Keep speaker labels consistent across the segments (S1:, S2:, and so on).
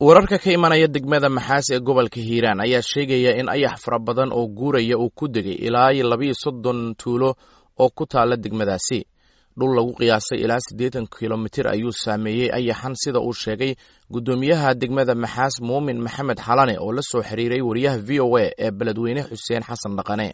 S1: wararka ka imanaya degmada maxaas ee gobolka hiiraan ayaa sheegaya in ayax fara badan oo guuraya uu ku degay ilaa labiyo soddon tuulo oo ku taala degmadaasi dhul lagu qiyaasay ilaa siddeetan kilomitir ayuu saameeyey ayaxan sida uu sheegay guddoomiyaha degmada maxaas muumin maxamed xalane oo la soo xiriiray wariyaha v o a ee beledweyne xuseen xasan dhaqane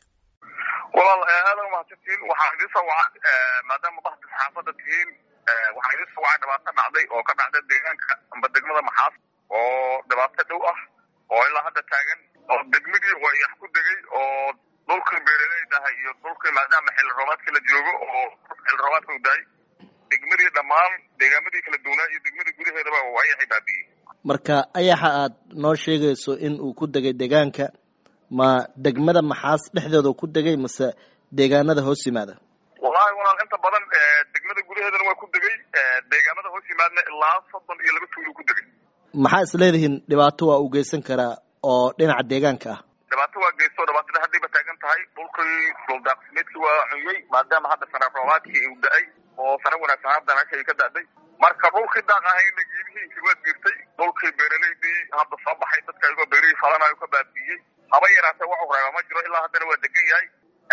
S2: walaal aada umahadsantiin waxaa idin soo waca maadaama bahda saxaafadda tihiin waxaa idin soo waca dhibaato dhacday oo ka dhacda deegaanka amba degmada maxaas oo dhibaato dhow ah oo ilaa hadda taagan oo degmadii ayax ku degay oo dhulkii beeraleydahay iyo dhulkii maadaama xilli roobaadkii la joogo oo xilli roobaadka u dahay degmadii dhammaan deegaamadii kala duwanaa iyo degmada gudaheedaba ayaxay baabi'iyey
S3: marka ayaxa aad noo sheegayso in uu ku degay deegaanka ma degmada maxaas dhexdeeda ku degay mase deegaanada hoos yimaada
S2: wallahi walaal inta badan degmada gudaheedana waa ku degay deegaamada hoos yimaadna ilaa soddon iyo laba tuulu ku degay
S3: maxaa is leedihiin dhibaato waa uu geysan karaa oo dhinaca deegaanka ah
S2: dhibaato waa geysto dhibaatada haddayba taagan tahay dhulkii dhuldaaqsimeedkii waa cunyey maadaama hadda sana roobaadkii uu da-ay oo sana wanaagsan hadda meesha ay ka da-day marka dhulkii daaq ahayna geedihiisi waa jirtay dhulkii beeraleydii hadda soo baxay dadka ayagoo beerihii falanayo ka baabi'iyey haba yaraatee waxu reeba ma jiro ilaa haddana waa degan yahay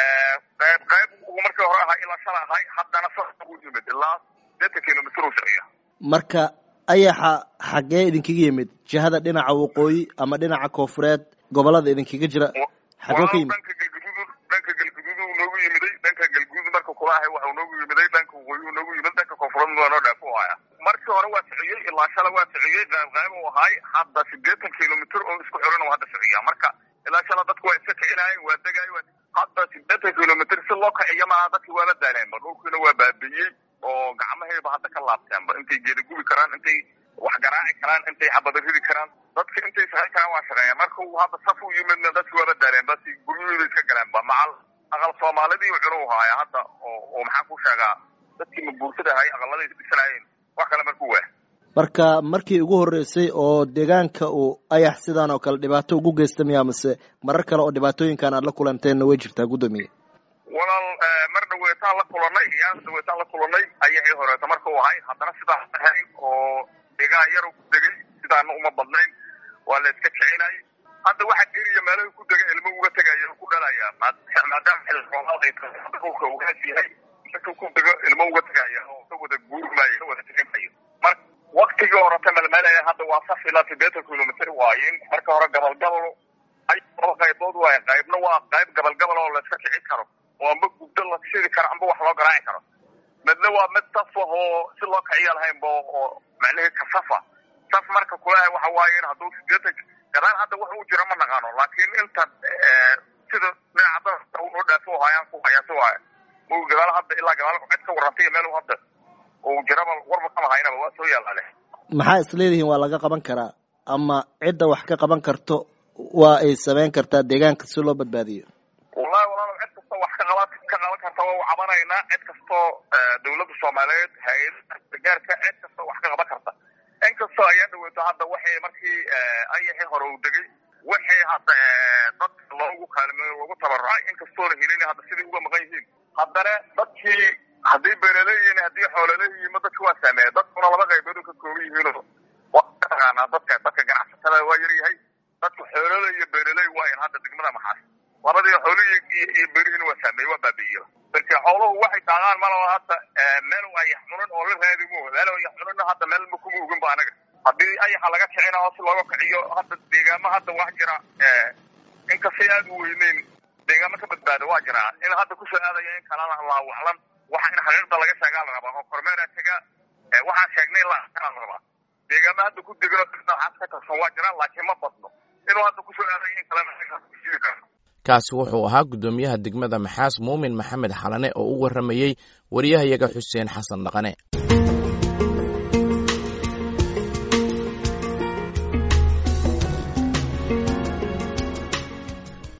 S2: qayb qayb uu markii hore ahaa ilaa shala ahay haddana sa u yimid ilaa sideetan kilomitr uu socya
S3: marka ayaxa xaggee idinkaga yimid jihada dhinaca waqooyi ama dhinaca koofureed gobolada idinkaga jira xaggee ka yimid
S2: dhanka galguduud dhanka galguduud uu noogu yimiday dhanka galguduud marka kula ahay waxuu noogu yimiday dhanka waqooyi uu noogu yimid dhanka koofureed waa noo dhaafo haya markii hore waa sociyey ilaa shala waa sociyey qayb qayb uu ahaay hadda sideetan kilomitr oo isku xiran uu hadda sociyaa marka ilaa shala dadku waa iska kicinaayeen waa degaayeen hadda sideetan kilomitr si loo kiciyo maaha dadki waala daaleenba dhulkiina waa baabi'iyey oo gacmahayba hadda ka laabteenba intay geeda gubi karaan intay wax garaaci karaan intay xabada ridi karaan dadka intay shaqayn karaan waa shaqeeya marka uu hadda saf u yimidna dadki waaba daaleen basi guryahooda iska galeenba macal aqal soomaalidii cunu haaya hadda oo maxaan ku sheegaa dadkii mabuursada ahay aqaladay dhisanaayeen wax kale markuu waa
S3: marka markii ugu horreysay oo deegaanka uu ayax sidaan oo kale dhibaato ugu geysta miyaa mase marar kale oo dhibaatooyinkan aad la kulanteenna way jirtaa guddoomiye
S2: walaal mar dhaweetaan la kulanay iyaan dhaweetaan la kulanay ayaxii horeeta marka uu ahay haddana sidaas ahayn oo deegaan yar ku degay sidaana uma badnayn waa la iska kicinay hadda waxa eriya meelaha ku dega ilmo uga tegaya ku dhalaya maadaama xilli roobaad ay tahay dhulka uu haas yahay marka ku dego ilmo uga tegaya oo ka wada guurmaayo ka wada kicinmayo marka waktigii horeta melmelaya hadda waa saf ilaa sideetan kilomitr waayin marka hore gabal gabal ay laba qaybood waaye qaybna waa qayb gabal gabal oo la iska kici karo oo amba gubdo la shidi karo amba wax loo garaaci karo midna waa mid saf ah oo si loo kiciya lahaynba oo macnihii ka safa saf marka kulaha waxa waaye in hadduu sideetan gadaal hadda wax uu jiro ma naqaano laakiin inta sida dhinaca da noo dhaafo hayaan ku hayaasi waaya mu gadaal hadda ilaa gadaal cid ka warrantay meel hadda uu jiraba warba kama haynaba waa soo yaalaale
S3: maxaa is leedihiin waa laga qaban karaa ama cidda wax ka qaban karto waa ay samayn kartaa deegaanka si loo badbaadiyo
S2: wallahi walaal cid kastoo wax ka qaban ka qaban karta waa u cabanaynaa cid kastoo dawladda soomaaliyeed hay-adaha gargaarka cid kastoo wax ka qaban karta inkastoo ayaa dhaweeto hadda waxay markii ayaxii hore uu degay waxay hadda dadka loogu kaalmeeyo loogu tabarucay inkastoona helin hadda sidai uga maqan yihiin haddana dadkii haddii beeraleeyihiin haddii xoolaleeyihiinma dadka waa saameeya dadkuna laba qaybood ka kooban yihiinoo waa taqaanaa dadka dadka ganacsatada waa yaryahay dadka xoolole iyo beeraley waayan hadda degmada maxaas labadii xoolihii iyo beerihiina waa saameeyey waa baabi'iye marka xooluhu waxay daaqaan malaba hadda meel ayax cunan oo la raadimo meel ayax cunana hadda meel ma kuma ogin ba anaga haddii ayaxa laga kicina oo si looga kiciyo hadda deegaamo hadda wax jira inkastay aada u weyneyn deegaamo ka badbaada waa jiraa in hadda kusoo aadaya in kalana allahu aclam waxa in xaqiiqda laga sheegaa la rabaa oo kormeera tega waxaan sheegnay in la arkaa la rabaa deegaamo hadda ku degano noocaas ka tirsan waa jiraan laakiin ma badno inuu hadda kusoo aadaya in kalena sii karo
S1: kaasi wuxuu ahaa guddoomiyaha degmada maxaas muumin maxamed xalane oo u warramayey wariyahayaga xuseen xasan dhaqane